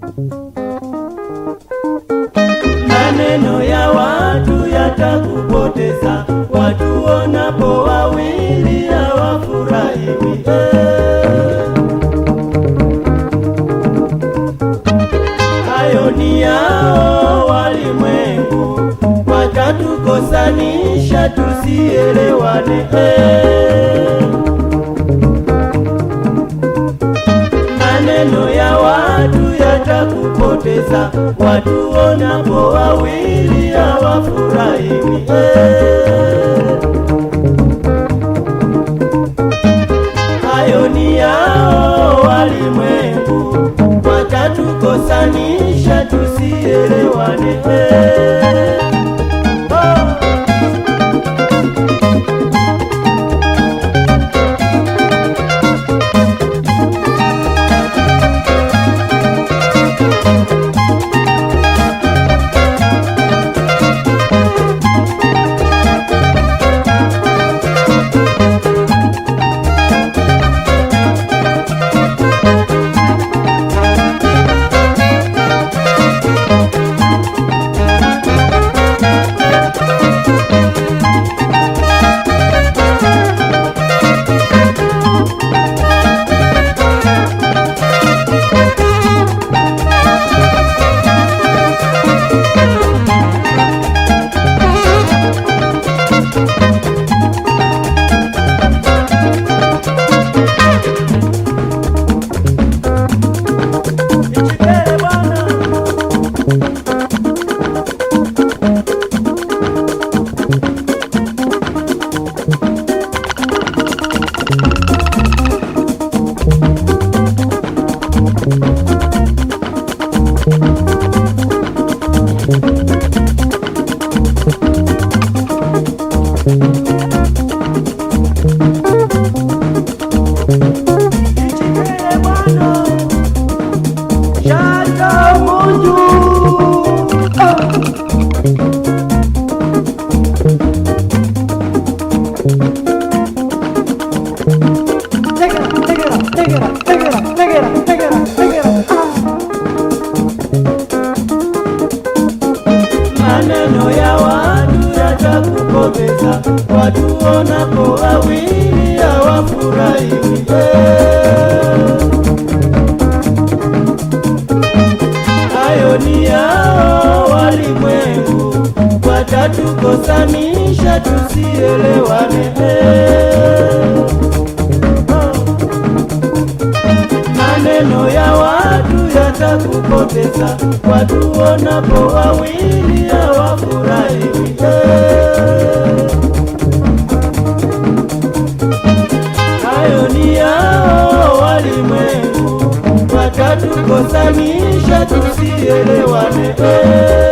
Maneno ya watu yatakupoteza, watu wonapo wawili hawafurahiwi. Hayo ni yao walimwengu, watatukosanisha tusielewane. Maneno ya watu yatakupoteza, watu wonapo wawili hawafurahiwi. Hayo ni yao walimwengu, watatukosanisha tusielewane. Oh. Nichipele bwana. Nichipele bwana. Shaka Mungu. Take it up, take it up, take it up, take it up, take it up, take it up, take it up. Maneno ya watu yatakupoteza, watu wonapo wawili hawafurahiwi. Hayo ni yao walimwengu, watatukosanisha tusielewane. Maneno ya watu yatakupoteza, watu wonapo wawili hawafurahiwi. Hayo ni yao walimwengu, watatukosanisha tusielewane.